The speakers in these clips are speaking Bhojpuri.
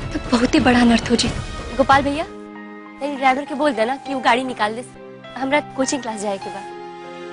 तो बहुत ही बड़ा अनर्थ हो जी गोपाल भैया तेरी ड्राइवर के बोल देना कि वो गाड़ी निकाल दे हमरा कोचिंग क्लास जाए के बाद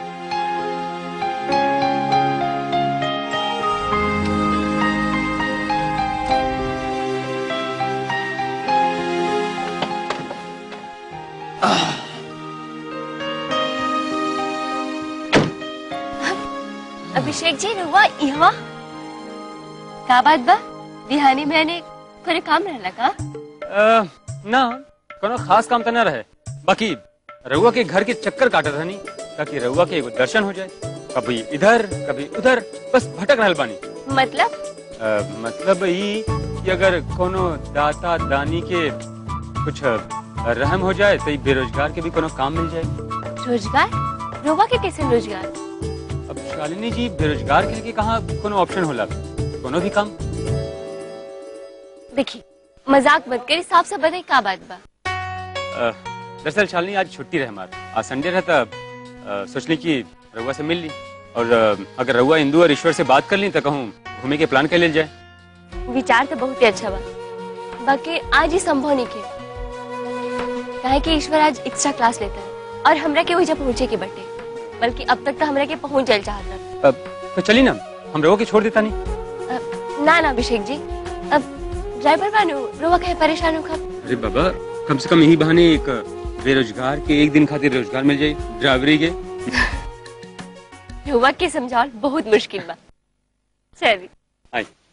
अभिषेक जी रुआ यहाँ का बात बा बिहानी मैंने कोई काम रहला का अ, ना कोनो खास काम तो न रहे बाकी रउआ के घर के चक्कर काटत रहनी ताकि रउआ के एगो दर्शन हो जाए कभी इधर कभी उधर बस भटक रहल बानी मतलब अ, मतलब ई कि अगर कोनो दाता दानी के कुछ रहम हो जाए तो ई बेरोजगार के भी कोनो काम मिल जाए रोजगार रोवा के कैसे रोजगार अब शालिनी जी बेरोजगार के लिए कहाँ कोनो ऑप्शन होला कोनो भी काम देखी मजाक मत करी साफ साफ बताई का बात बा अ, दरअसल शालिनी आज छुट्टी रहे हमार आज संडे रहता अ, सोचली कि रउआ से मिल ली और अ, अगर रउआ इंदू और ईश्वर से बात कर ली तो कहूँ घूमे के प्लान कर लेल जाए विचार तो बहुत ही अच्छा बा बाकी आज ही संभव नहीं के काहे कि ईश्वर आज एक्स्ट्रा क्लास लेता है और हमरा के वजह पहुंचे के बटे बल्कि अब तक तो हमरा के पहुंच जाए चाहता अ, तो चली ना हम रउआ के छोड़ देता नहीं अब ना ना अभिषेक जी अब ड्राइवर बानू रोवा कहे परेशान हो खब अरे बाबा कम से कम यही बहाने एक बेरोजगार के एक दिन खातिर रोजगार मिल जाए ड्राइवरी के रोवा के समझाओ बहुत मुश्किल बा चलिए आई